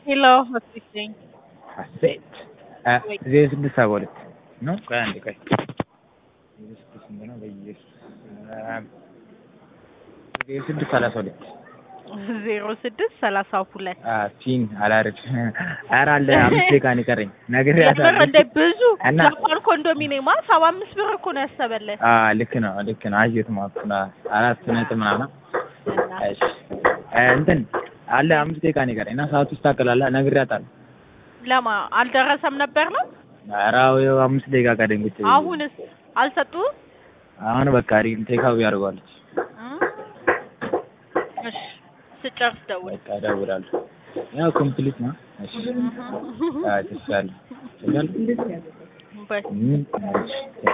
ሄሎ ሆስፒስ ነኝ። ሀሴት ወይ ዜሮ ስድስት ሰባ ሁለት ነው። ቆይ አንዴ ቆይ ዜሮ ስድስት ስንት ነው? በኢየሱስ ዜሮ ስድስት ሰላሳ ሁለት ዜሮ ስድስት ሰላሳ ሁለት ፒን አላረግ ኧረ አለ አምስት ደቂቃ ነው የቀረኝ የምር ነግሬያታለሁ። እንደ ብዙ እና ጃፓን ኮንዶሚኒየማ ሰባ አምስት ብር እኮ ነው ያሰበልን አ ልክ ነው ልክ ነው አየሁት ማለት ነው። አራት ነጥብ ምናምን እና እሺ እ እንትን አለ አምስት ደቂቃ ነው የቀረኝ እና ሰዓቱ ይስተካከላል ነግሬያታለሁ። ለማ አልደረሰም ነበር ነው ኧረ አዎ ይኸው አምስት ደቂቃ ቀረኝ ቁጭ ብዬ። አሁንስ አልሰጡህም? አሁን በቃ ሪል ቴካዊ ያደርገዋለች። እ? እሺ ስጨርስ ደውል። በቃ እደውላለሁ። ያው ኮምፕሊት ነው። እሺ አዎ ተሻለ ተሻለ በይ ምን እሺ